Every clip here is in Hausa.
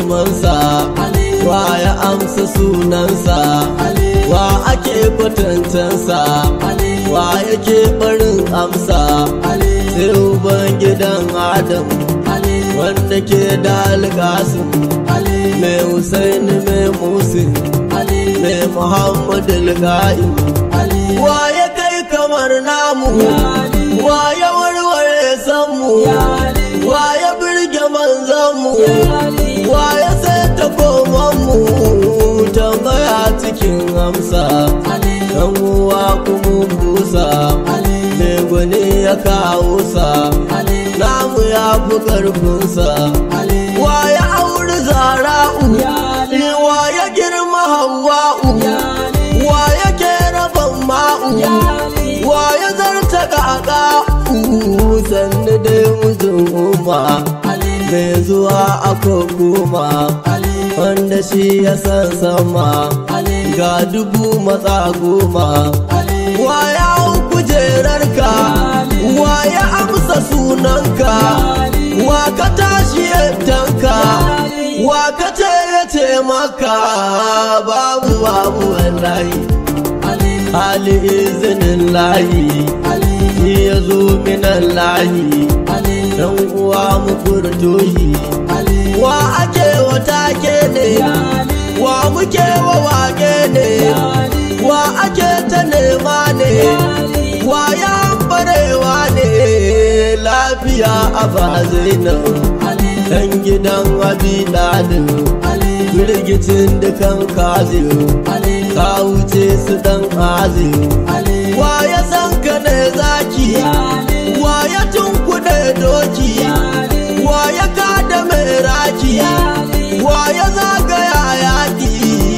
girmansa wa ya amsa sunansa wa ake kwatantansa wa yake barin amsa sai uban gidan adam wanda ke da alƙasim mai husaini mai musin mai muhammadu alƙa'im wa ya kai kamar namu wa ya warware sanmu wa ya birge manzanmu wa ya sai ta komanmu tambaya cikin amsa dan uwa kuma busa mai gwani ya kawo sa namu ya fi ƙarfinsa wa ya auri zara'u wa ya girma hawa'u wa ya kera ma'u wa ya zarta ƙaƙa'u sannu dai mijin umma mai zuwa a goma wanda shi ya san sama ga dubu matsa goma wa ya kujerarka wa ya amsa sunanka wa ka tashi yaddanka wa ka ce ya ce maka babu babu wallahi hali izinin layi shi ya zo minan layi dan uwa mu furtohi wa ake wata ke ne wa muke wa wage ne wa ake ta nema ne wa ya barewa ne lafiya a bazainan dan gidan abi dalin firgicin dukan kazin ka wuce su dan azin wa ya san ka ne zaki wa ya tunkuɗe doki wa ya kada mai raki wa ya zagaya yaƙi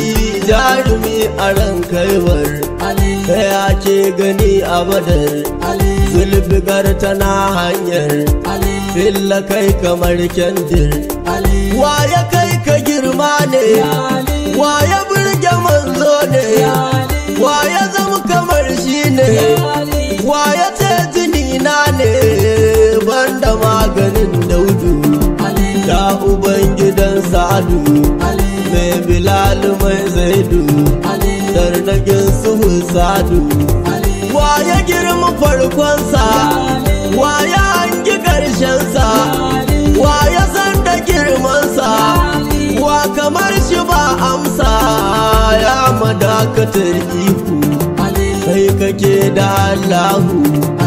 jarumi a ran kaiwar ya ke gani a badar zulfigar tana hanyar filla kai kamar kyandir wa ya kai ka girma ne wa ya burge manzo ne wa ya zama kamar shi ne wa ya ce jini na ne banda maganin daudu da uban gidan sa'adu mai bilal mai zaidu tarnagin suhu sadu wa ya girma farkonsa wa ya hangi ƙarshensa wa ya san da girmansa wa kamar shi ba amsa ya madakatar iku kai kake da allahu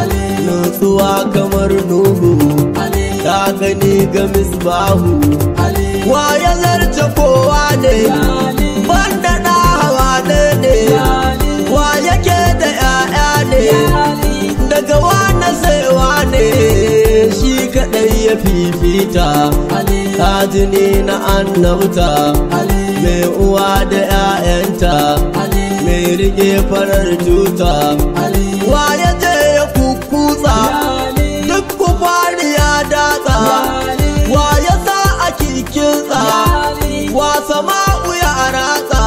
nutsuwa kamar nuhu ta gani ga misbahu wa ya zarce kowa ne banda da hawa ne wa yake da 'ya'ya ne daga wane saiwa ne shi kaɗai ya fifita kajini na annabta mai uwa da 'ya'yanta mai rike farar tuta wa ya je ya kukutsa duk kufari ya datsa wa ya sa a kikinsa wa sama'u ya ratsa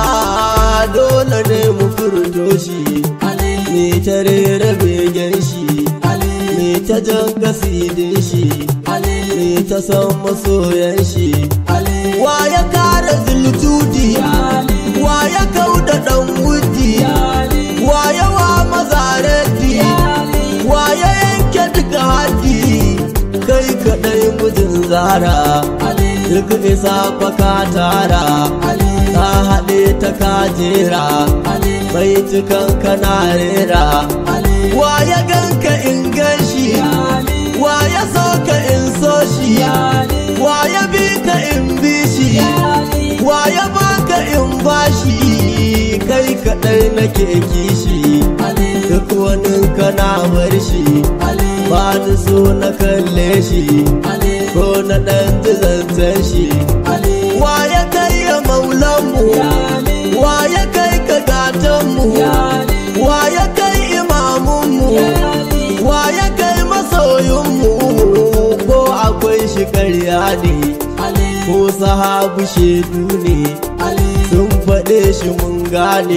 dole ne mu furto shi me ta rera begen shi me ta jan gasidin shi me ta san masoyan shi wa ya kare zultudi wa ya kauda dan wudi wa ya wa mazarati wa ya yanke duka haddi kai kadai mijin zara duk isa kwaka tara ka haɗe ta kajera bai cikan kana rera wa ya ganka in ganshi wa ya so ka in so shi wa ya bi ka in bi shi wa ya baka in bashi kai kaɗai nake kishi duk wani kana bar shi ba ni so na kalle shi ko na ɗan zancen shi wa ya kai ya maulanmu wa ya kai ka gatanmu wa ya kai imamunmu wa ya kai masoyinmu ko akwai shi karya ne ko sahabu shedu ne sun faɗe shi mun gane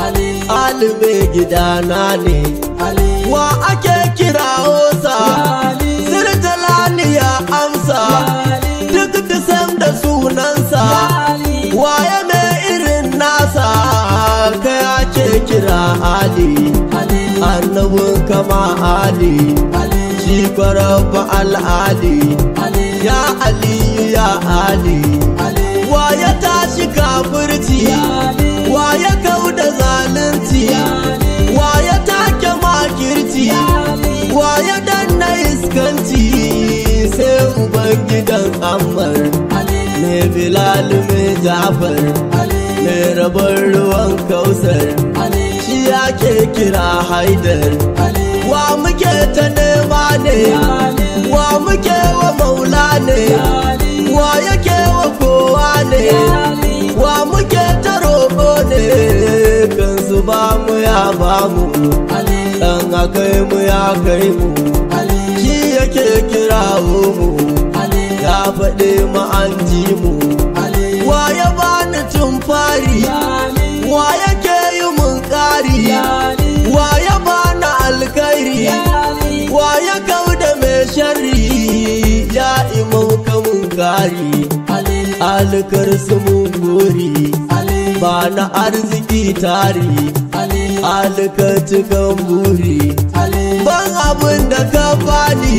alibe gidana ne wa ake kira hosa sirjalani ya amsa duk da sam da sunansa waye mai irin nasa kai ake kira ali annabin kama ali shi kwarabba al'ali ya aliyu ya ali waye tashi kafirci waye kau da zalunci waye take makirci waye danna iskanci sai ubangidan ammar ne bilal mai jafar ne rabar ruwan kausar shi ake kira haidar wa muke ta nema ne wa muke wa maula ne wa yake wa kowa ne wa muke ta roƙo ne kansu ba mu ya ba mu dan akai mu ya kai mu shi yake kirawo mu ya faɗi mu an ji mu wa ya bani tun fari wa yake yi mun ƙari wa ya bani alkairi wa ya kau da mai sharri ya imau kamun gari alkar su mun gori ba na arziki tari alka cikin buri ban abin da ka bani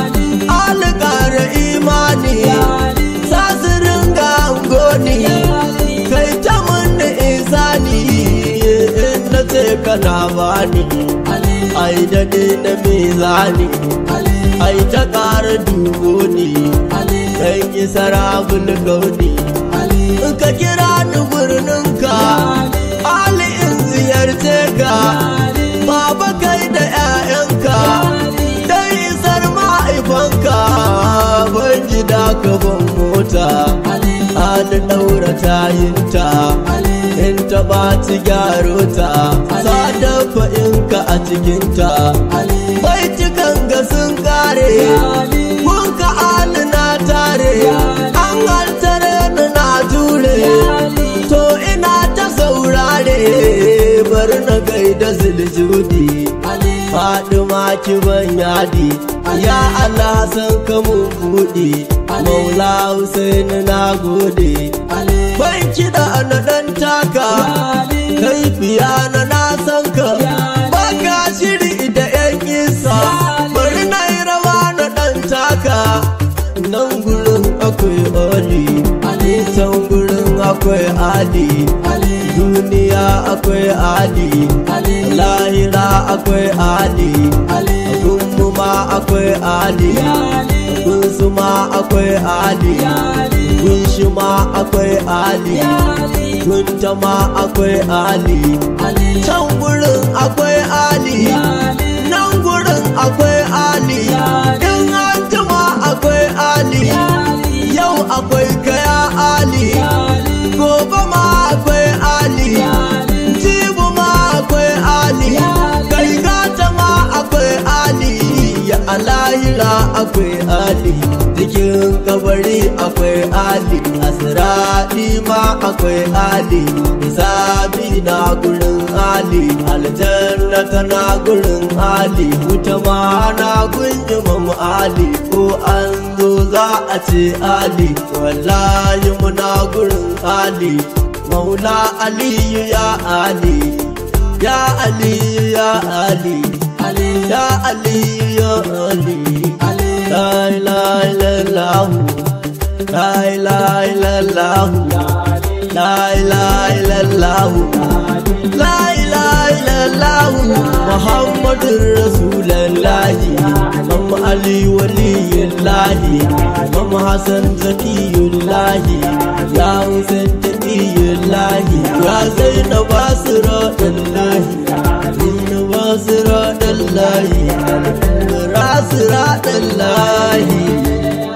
alkara imani sasirin ga angoni kai ta mun da isani in na ce kana bani ai daɗe na mizani ai ta ƙara dubo ne dan isa rabul gauni in ka kira ni birninka ali in ziyarce ka baba kai da 'ya'yanka dan isar mahaifanka ban gida ka ban mota ali ɗaura tayinta in ta ɓaci gyaro ta sadafa in ka a cikinta baitukan ga sun kare kun ka ali na tare an haltare ni na jure to ina ta saurare bar na gaida ziljudi Fadima ki ban yadi ya Allah san ka mun buɗe Maula Hussein na gode ban kiɗa na ɗan taka kai fiya na na san ka baka shiri da yan isa bari na yi rawa na ɗan taka nan gurin akwai oli can gurin akwai ali duniya akwai ali lahira akwai ali gunmu ma akwai ali gunsu ma akwai ali gunshi ma akwai ali gunta ma akwai ali can gurin akwai ali nan gurin akwai ali in an jima akwai ali yau akwai kaya ali gobe ma akwai ali jibu ma akwai ali kai gata ma akwai ali ya alahira akwai ali cikin kabari akwai ali asiradi ma akwai ali isabi na gurin ali aljanna tana gurin ali wuta ma na gun imam ali ko an zo za a ce ali wallahi muna gurin ali maula aliyu ya ali ya aliyu ya ali ya aliyu ya ali la ilaha illallah la ilaha illallah la ilaha illallah la ilaha illallah muhammadur rasulullahi mam ali waliyullahi mam hasan zakiyullahi ya husain taqiyullahi ya zainab asratullahi zainab asratullahi rasratullahi